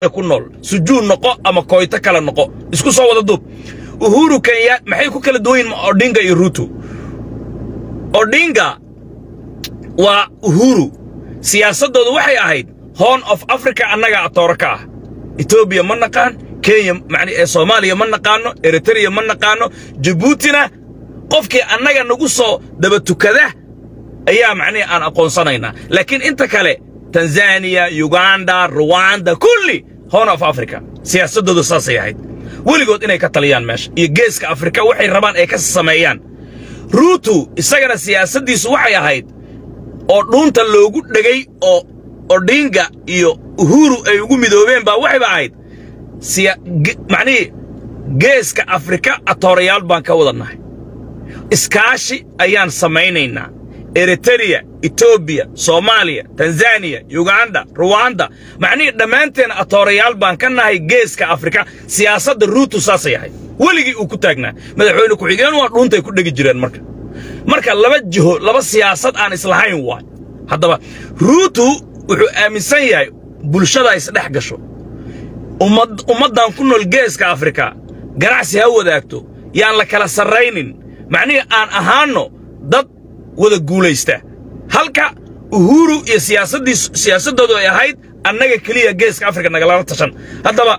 hadda ku nool sujuud noqo ama koyto kale noqo isku soo wada duub uhuru kenya maxay ku kala duwan yihin odinga iyo ruto odinga waa uhuru siyaasaddoodu waxay ahayd horn of africa annaga atooro ka ah etoobiya ma naqaan kenya man ee soomaaliya ma naqaanno eritreya ma naqaanno jabuutina qofkii annaga nagu soo daba tukada ayaa macnihi aan aqoonsanaynaa laakiin inta kale tanzaniya uganda ruwanda kulli horn of africa siyaasaddoodu saasay ahayd weligood inay ka taliyaan meesha iyo geeska afrika waxay rabaan ay ka sameeyaan ruutu isagana siyaasaddiisu waxay ahayd oo dhuunta loogu dhegay oo odinga iyo uhuru ay ugu midoobeen baa waxayba ahayd macnihii geeska afrika atoorayaal baan ka wadannahay iskaashi ayaan samaynaynaa eritereya etoobiya soomaaliya tanzaniya yuganda ruwanda macnihii dhammaanteen atoorayaal baan ka nahay geeska afrika siyaasadda ruutu saasay ahayd weligii uu ku taagnaa madaxweyne ku-xigeen waa dhuuntay ku dhegi jireen marka marka laba jiho laba siyaasad aan islahayn waay haddaba ruutu wuxuu aaminsan yahay bulshada isdhex gasho ummaddan ku nool geeska afrika ganacsi ha wadaagto yaan la kala sarraynin macnihii aan ahaanno dad wada guulaysta halka uhuru iyo siyaasaddiis siyaasaddoodu ay ahayd annaga keliya geeska afrika nagalala tashan haddaba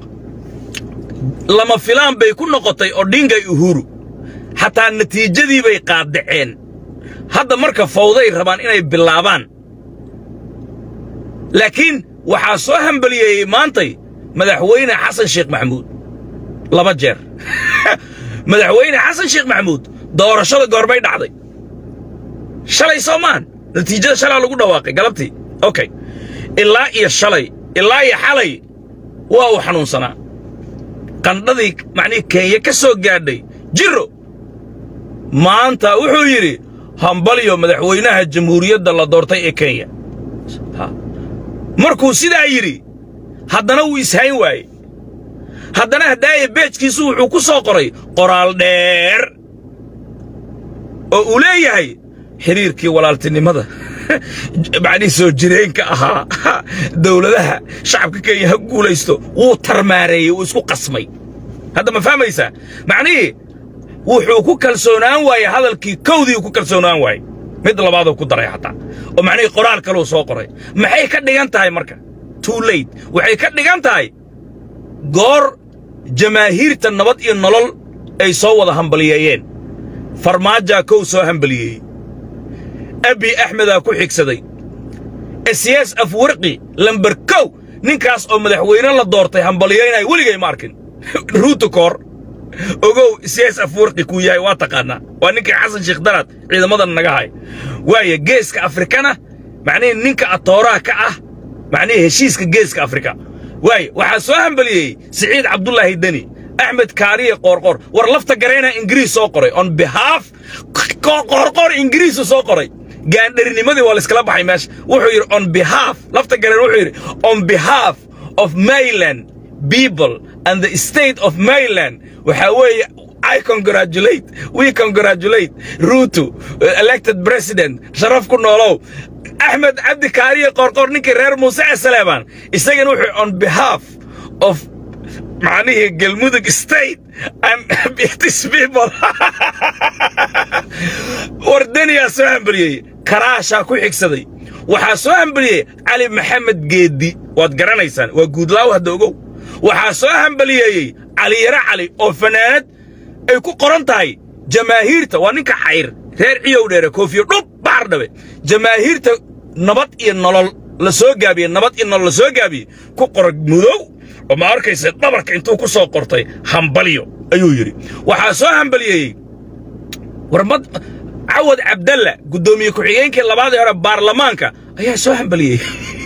lama filaan bay ku noqotay odhingay uhuru xataa natiijadii bay qaaddaceen hadda marka fawday rabaan inay bilaabaan laakiin waxaa soo hambaliyeeyey maantay madaxweyne xasan sheekh maxamuud laba jeer madaxweyne xasan sheekh maxamuud doorashada goorbay dhacday shalay soomaan natiijada shalaa lagu dhawaaqay galabtii okay ilaa iyo shalay ilaa iyo xalay waa uu xanuunsanaa qandhadii macnihii kenya ka soo gaadhay jiro maanta wuxuu yidhi hambalyo madaxweynaha jamhuuriyadda la doortay ee kenya markuu sidaa yidhi haddana wuu ishayn waaye haddana haddaaya beejkiisu wuxuu ku soo qoray qoraal dheer oo uu leeyahay xidhiirkii walaaltinimada macnihii soo jireenka ahaa dawladaha shacabka kenya ha guulaysto wuu tarmaareeyey wuu isku qasmay hadda ma fahmaysaa macnihii wuxuu ku kalsoonaan waaye hadalkii kowdii ku kalsoonaan waaye mid labaaduu ku daray xataa oo macnihii qoraal kaluu soo qoray maxay ka dhigan tahay marka too late waxay ka dhigan tahay goor jamaahiirta nabad iyo nolol ay soo wada hambaliyeeyeen farmaajaa kow soo hambaliyeeyey abi axmedaa ku xigsaday siyaas afwarqi lamber kow ninkaas oo madaxweyne la doortay hambaliyaynaya weligay ma arkin ruutu koor ogow siyaas afwarqi kuu yahay waa taqaannaa waa ninkii xasan sheekh daraad ciidamadan naga hay waaya geeska afrikana macnihii ninka atooraha ka ah macnihii heshiiska geeska afrika waaya waxaa soo hambaliyey siciid cabdulaahi deni axmed kaariye qoorqoor war lafta garayna ingiriis soo qoray on behalf qoorqoor ingiriisu soo qoray gaandharinimadii waa layskala baxay meesha wuxuu yidhi on behalf lafta gareen wuxuu yidhi on behalf of mayland people and the state of mayland waxaa weeye I congratulate, we congratulate Ruto, elected president, sharaf ku noolow. Axmed Cabdi Kaariye Qorqor ninkii reer Muuse Saleeman isagana wuxuu on behalf of macnihii galmudug state and these people wardaniyaa soo hambaliyey karaashaa ku xigsaday waxaa soo hambaliyey cali maxamed geeddi waad garanaysaan waa guudlaaw hadda ogow waxaa soo hambaliyeeyey cali yare cali oo fanaanad ay ku qoran tahay jamaahiirta waa ninka xayr reer ciyow dheere koofiyo dhub baxar dhabe jamaahiirta nabad iyo nolol la soo gaabiye nabad iyo nolol la soo gaabiye ku qora mudow oo ma arkaysa dhabarka intuu ku soo qortay hambalyo ayuu yidhi waxaa soo hambaliyeeyey warmad cawad cabdalla guddoomiye ku-xigeenkii labaadii hore baarlamaanka ayaa soo hambaliyey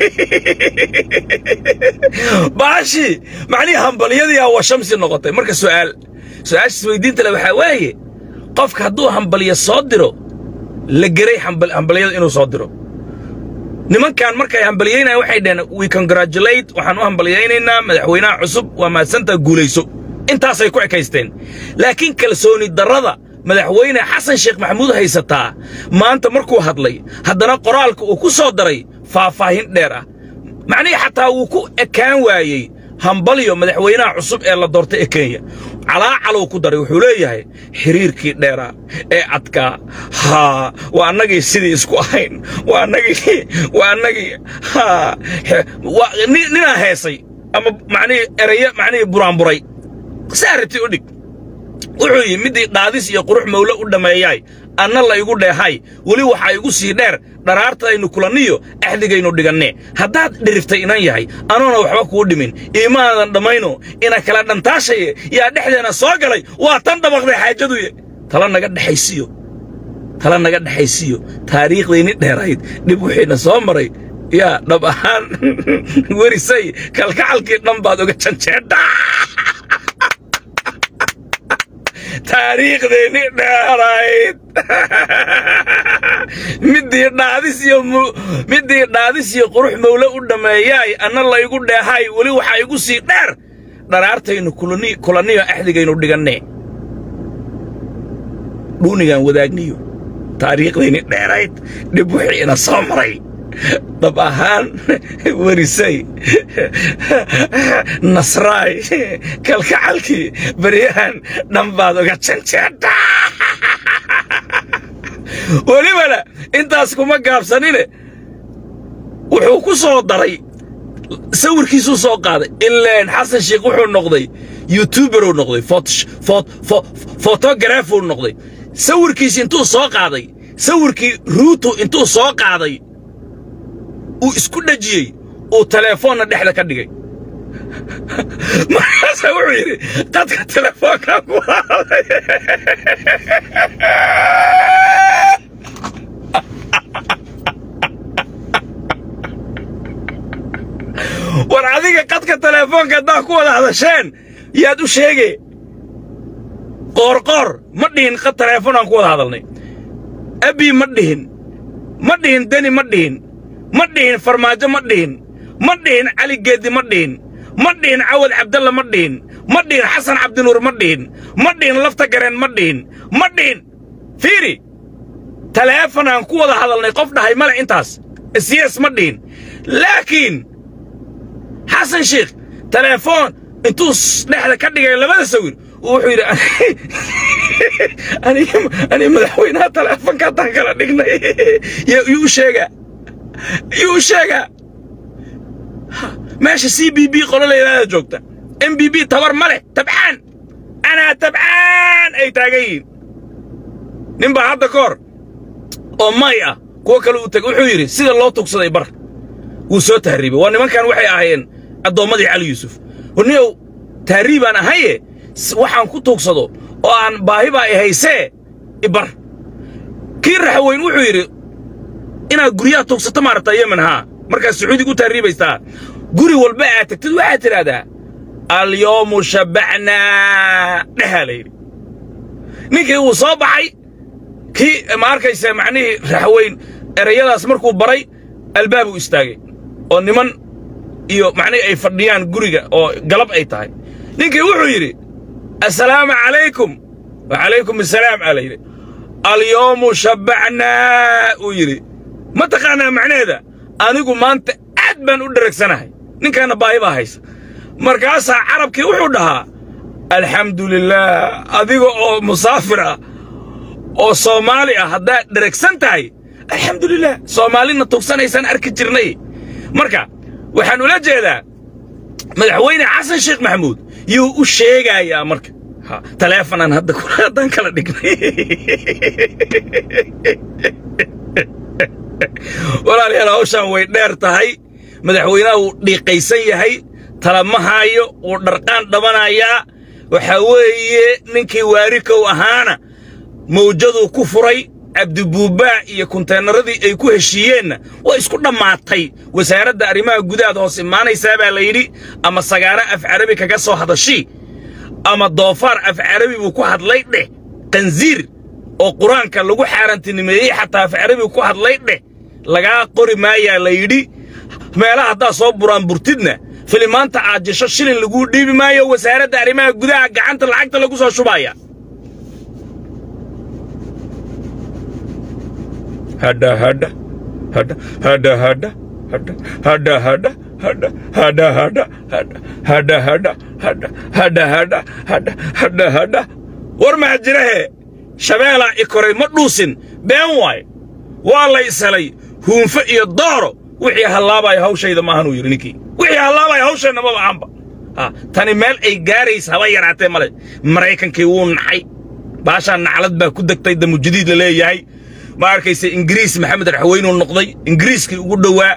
baashii macnihii hambalyadiiaa waa shamsi noqotay marka su'aal su'aashiis weydiinta le waxaa waaye qofka hadduu hambaliyo soo diro la geray hambalyada inuu soo diro nimankan markay hambaliyaynayan waxay dhaheen we congratulate waxaan u hambaliyaynaynaa madaxweynaha cusub waa mahadsantaa guulayso intaasay ku ekaysteen laakiin kalsooni darrada madaxweyne xasan sheekh maxamuud haysataa maanta markuu hadlay haddana qoraalka uu ku soo daray faahfaahin dheer ah macnihii xataa wuu ku ekaan waayey hambalyo madaxweynaha cusub ee la doortay ee kenya calaacalow ku daray wuxuu leeyahay xiriirkii dheeraa ee adkaa haa waa annagii sidii isku ahayn waa annagii waa annagii haa ninaa heesay ama macnihii erayo macnihii buraanburay saarati u dhig wuxuu yidhi middii dhaadis iyo qurux mawle u dhammeeyaay anna la igu dheehay weli waxaa igu sii dheer dharaartaynu kulanniyo axdigaynu dhigannee haddaad dhiriftay inan yahay anoona waxba kuu dhimin iimaadan dhammayno ina kala dhantaashaye yaa dhexdeenna soo galay waa tan dhabaqday xaajaduye tala naga dhexaysiyo tala naga dhexaysiyo taariikhdayni dheerayd dhib wixiina soo maray yaa dhab ahaan werisay kalkacalkii dhan baad uga janjeedhaa taariikhdeenni dheerayd middii dhaadis iyo middii dhaadis iyo qurux mawle u dhammeeyaay anna laygu dheehay weli waxaa igu sii dheer dharaartaynu kulanniyo axdigaynu dhigannee dhuunigaan wadaagniyo taariikhdayni dheerayd dhib wixii ina soo maray dhab ahaan werisay nasraay kalkacalkii beryahan dhan baad uga janjeedhaa welibana intaas kuma gaabsanine wuxuu ku soo daray sawirkiisuu soo qaaday ileen xasan sheikh wuxuu noqday youtuberuu noqday fotografuu noqday sawirkiisi intuu soo qaaday sawirkii ruutu intuu soo qaaday uu isku dhejiyey uu teleefoonna dhexda ka dhigay markaasa wuxuu yidhi qadka telefoonkaa ku haaday war adiga qadka teleefoonka haddaa ku wada hadasheen yaad u sheege qoorqoor ma dhihin qad teleefoonaan ku wada hadalnay abi ma dhihin ma dhihin deni ma dhihin ma dhihin farmaajo ma dhihin ma dhihin cali geeddi ma dhihin ma dhihin cawad cabdalla ma dhihin ma dhihin xasan cabdinuur ma dhihin ma dhihin lafta gareen ma dhihin ma dhihin fiiri taleefanaan ku wada hadalnay qof dhahay male intaas siyas ma dhihin laakiin xasan sheikh teleefoon intuu dhexda ka dhigay labada sawir wuxuu yidhi aniga madaxweynaha teleefonka haddaan kala dhignay yuu sheegaa yuu sheegaa meesha c b b qolo layidhaahda joogta m b b tabar ma leh tabcaan anaa tabcaan ay taagan yihiin nin baa hadda ka hor oo may ah kuwo kale uu tegay wuxuu yidhi sida loo tugsaday bar wuu soo tahriibay waa nimankan waxay ahaayeen addoommadii cali yuusuf warniyow tahriibaan ahaye waxaan ku tuugsado oo aan baahi baa i haysee ibar kii raxweyn wuxuu yidhi inaad guryaha tuugsato maaragtaa yemen haa markaad sacuudiga u tahriibaystaa guri walba aad tagtid waxaad tidhaahdaa alyoomu shabbacnaa dhehaa layidhi ninkii wuu soo baxay kii ma arkaysa macnihii raxweyn erayadaas markuu baray albaabuu istaagay oo niman iyo macnihii ay fadhiyaan guriga oo galab ay tahay ninkii wuxuu yidhi assalaamu calaykum wacalaykum assalaam aa layidhi alyoomu shabbacnaa uu yidhi ma taqaanaa macnaheeda anigu maanta aad baan u dheragsanahay ninkaanna baahi baa haysa markaasaa carabkii wuxuu dhahaa alxamdu lilaah adiga oo musaafir ah oo soomaali ah haddaad dheragsan tahay alxamdu lilah soomaalina tugsanaysaan arki jirnay marka waxaan ula jeedaa madaxweyne xasan sheekh maxamuud yuu u sheegayaa marka taleefonaan hadda haddaan kala dhignay walaalayaal hawshaan way dheer tahay madaxweynaha wuu dhiiqaysan yahay talama haayo wuu dharqaan dhabanayaa waxaa weeye ninkii waarikow ahaana mawjaduu ku furay cabdibuubbaa iyo kunteenaradii ay ku heshiiyeenna way isku dhammaatay wasaaradda arrimaha gudahaad hoos imaanaysaa baa la yidhi ama sagaaro af carabi kaga soo hadashii ama doofaar af carabi buu ku hadlay dheh qansiir oo qur-aanka lagu xaarantinimeeyey xataa af carabi ku hadlay dheh lagaa qori maayaa la yidhi meelaha haddaad soo buraan burtidna filimaanta aad jesho shilin laguu dhiibi maayo wasaaradda arrimaha gudaha gacanta lacagta lagu soo shubaaya hadha hadha hadha hadha hadha hadha hadha hadha hadha hadha hadha hadha hadha hadha hadha hadha hadha hadha hadha hadha war maa jirahe shabeelaa i koray ma dhuusin been waay waa la ishelay huunfo iyo dooro wixii hallaabaya hawshayda maahanuu yidhi ninkii wixii hallaabaya hawshayna maba aanba ha tani meel ay gaaraysa haba yaraatee male maraykankii wuu nacay baashaa naclad baa ku degtay damujadiid la leeyahay ma arkaysa ingiriis maxamed raxweynuu noqday ingiriiskii ugu dhowaa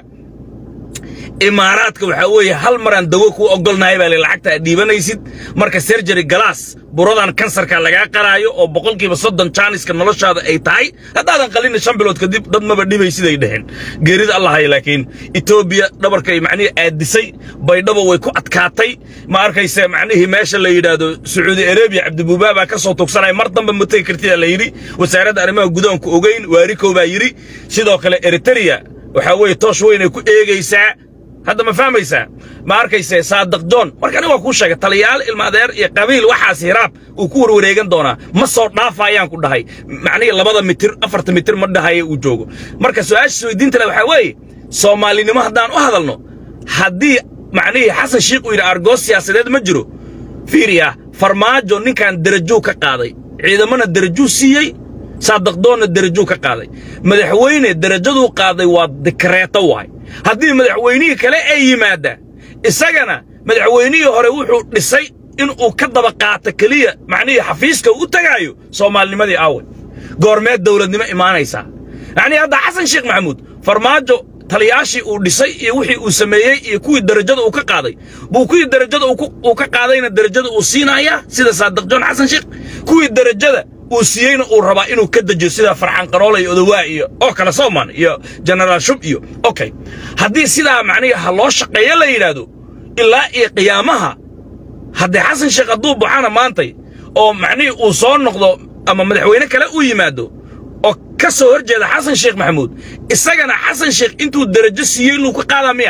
imaaraadka waxaa weeye hal maraan dawo kuu ogolnahay baa le lacagta aad dhiibanaysid marka serjary galaas buradan kansarka lagaa qaraayo oo boqolkiiba soddon jaaniska noloshaada ay tahay haddaadan qalina shan bilood kadib dad maba dhibay siday dheheen geerida allahaya laakiin etoobiya dhabarkay macnihii aadisay baydhabo way ku adkaatay ma arkayse macnihii meesha la yidhaahdo sacuudi arabiya cabdibuubaa baa ka soo tugsanaya mar dambe ma tegi kartidaa la yidhi wasaaradda arrimaha gudahanku ogeyn waarikow baa yidhi sidoo kale eritrea waxaa weeye toosh weynay ku eegaysaa hadda ma fahmaysaa ma arkayse saadaq john markani waa kuu sheegay taliyaal ilmaadeer iyo qabiil waxaas hiraab uu ku warwareegan doonaa ma soo dhaafayaan ku dhahay macnihii labada mitir afarta mitir ma dhahaye uu joogo marka su-aasha isweydiinta le waxaa weeye soomaalinimo haddaan u hadalno haddii macnihii xasan shiikh uu yidhi argoos siyaasadeed ma jiro fiiriya farmaajo ninkan derajuu ka qaaday ciidamana derajuu siiyey saadaqdoonna derajuu ka qaaday madaxweyne derajaduu qaaday waa dikreeto waay haddii madaxweynihii kale ay yimaaddaa isagana madaxweynihii hore wuxuu dhisay inuu ka daba qaato keliya macnihii xafiiska u tagaayo soomaalinimadii aawe goormeed dawladnimo imaanaysaa yacnii hadda xasan sheekh maxamuud farmaajo taliyaashii uu dhisay iyo wixii uu sameeyey iyo kuwii derajada uu ka qaaday buu kuwii derajada uu ka qaadayna derajada uu siinayaa sida saadiq joon xasan sheekh kuwii derajada uu siiyeyna uu rabaa inuu ka dejiyo sida farxan qaroole iyo odawaa iyo oo kale sooman iyo genaraal shub iyo okay haddii sidaa macnihi ha loo shaqeeyo la yidhaahdo ilaa iyo qiyaamaha haddii xasan sheekh hadduu baxana maantay oo macnihii uu soo noqdo ama madaxweyne kale uu yimaado oo ka soo hor jeeda xasan sheekh maxamuud isagana xasan sheekh intuu derajo siiyey luu ka qaadaa miya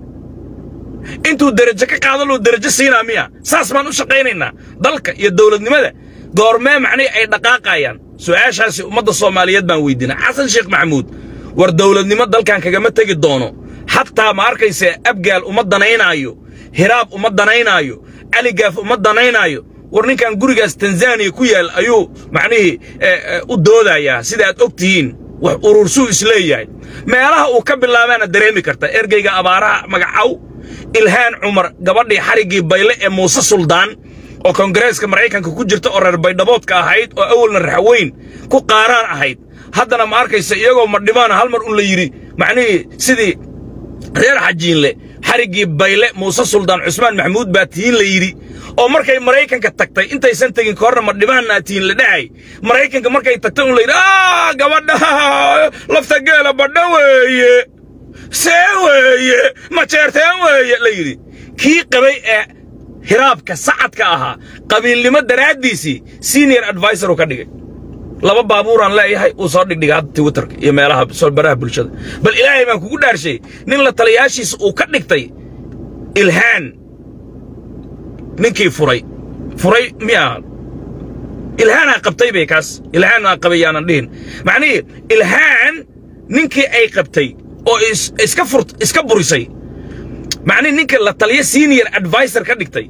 intuu derajo ka qaado luu derajo siinaa miya saas baan u shaqaynaynaa dalka iyo dawladnimada goormee macnihii ay dhaqaaqayaan su'aashaasi ummadda soomaaliyeed baan weydiina xasan sheekh maxamuud war dawladnimo dalkan kagama tegi doono xataa ma arkayse abgaal uma danaynaayo hiraab uma danaynaayo caligaaf uma danaynaayo war ninkan gurigaas tanzaniya ku yaal ayuu macnihii u doodayaa sida aad og tihiin wax urursuu isleeyahay meelaha uu ka bilaabaana dareemi karta ergeyga abaaraha magacaw ilhaan cumar gabadhii xariggii bayle ee muuse suldaan oo kongareeska maraykanka ku jirta oo reer baydhaboodka ahayd oo awalna raxweyn ku qaaraan ahayd haddana ma arkaysa iyagoo madhimaana hal mar un la yidhi macnihii sidii reer xajiinle xariggii bayle muuse suldaan cusmaan maxamuud baa tihiin la yidhi oo markay maraykanka tagtay intaysan tegin ka horna madhimaannaa tihiin la dhahay maraykanka markay tagtay un la yidhi aa gabadha lafta geela badha weeye see weeye majeerteen weeye la yidhi kii qabay ee hiraabka sacadka ahaa qabiilnimo daraaddiisii senior advisor uu ka dhigay laba baabuuraan leeyahay uu soo dhigdhiga hadda twitterka iyo meelaha baraha bulshada bal ilaahay baan kugu dhaarshay nin la taliyaashiisa uu ka dhigtay ilhaan ninkii furay furay miyaa ilhaanaa qabtay bay kaas ilhaanaa qabay yaanan dhihin macnihii ilhaan ninkii ay qabtay oo iska fur iska burisay macnihi ninka la taliya senior advisor ka dhigtay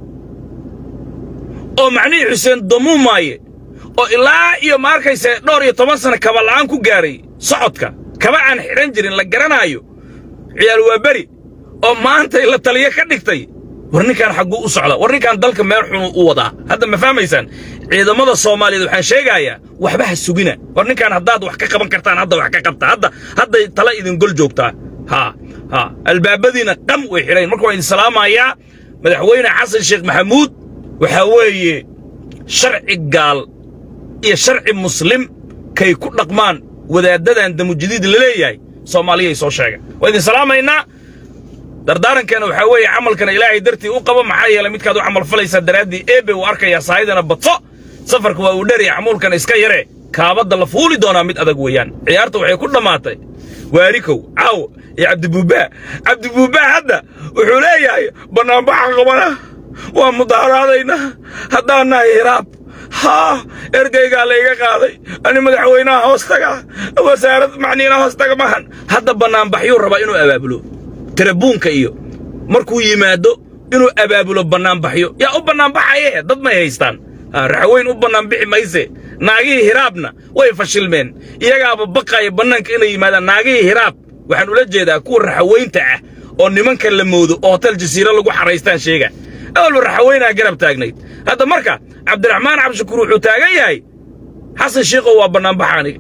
oo macnihii xuseen damuumaaye oo ilaa iyo ma arkayse dhowr iyo toban sana kaba la'aan ku gaaray socodka kaba aan xidhan jirin la garanaayo ciyaal waa beri oo maantay la taliya ka dhigtay war ninkaan xagguu u socda war ninkaan dalka meel xunu u wadaa hadda ma fahmaysaan ciidamada soomaaliyeed waxaan sheegayaa waxba ha sugina war ninkaan haddaad wax ka qaban kartaan hadda wax ka qabta hadda hadday tala idin gol joogtaa haa haa albaabadiina qam way xidhayn marka waan idin salaamayaa madaxweyne xasan sheekh maxamuud waxaa weeye sharci gaal iyo sharci muslim kay ku dhaqmaan wadaaddadan damujadiid la leeyahay soomaaliyay soo sheega waa idin salaamaynaa dardaarankeena waxaa weeye camalkana ilaahay dartii u qabo maxaa yeelay midkaad u camal falaysaa daraaddii eebe uu arkayaa saahidana badso safarka waa uu dherya camuulkana iska yare kaabadda la fuuli doonaa mid adag weeyaan ciyaarta waxay ku dhammaatay waarikow caawo iyo cabdibuubbaa cabdibuubbaa hadda wuxuu leeyahay bannaanbaxa qabana waa mudaaharaadayna haddaan nahay hiraab haa ergeygaa layga qaaday ani madaxweynaha hoostaga wasaarad macniina hoostaga mahan hadda bannaanbaxyuu rabaa inuu abaabulo tarabuunka iyo markuu yimaado inuu abaabulo bannaanbaxyo yaa u bannaanbaxaye dad may haystaan raxweyn u bannaanbixi mayse naagihii hiraabna way fashilmeen iyagaaba baqaaya bannaanka inay yimaadaan naagihii hiraab waxaan ula jeedaa kuwa raxaweynta ah oo nimanka la moodo oo hotel jasiiro lagu xaraystaan sheega awalba raxaweynaa garab taagnayd hadda marka cabdiraxmaan cabdishakuur wuxuu taagan yahay xasan shiikow waa bannaanbaxa aniga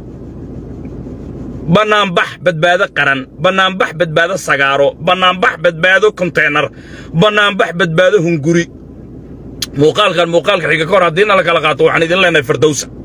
bannaanbax badbaado qaran bannaanbax badbaado sagaaro bannaanbax badbaado konteynar bannaanbax badbaado hunguri muuqaalkan muuqaalka xiga ka hor haddiina la kala qaato waxaan idin leenahay firdowsa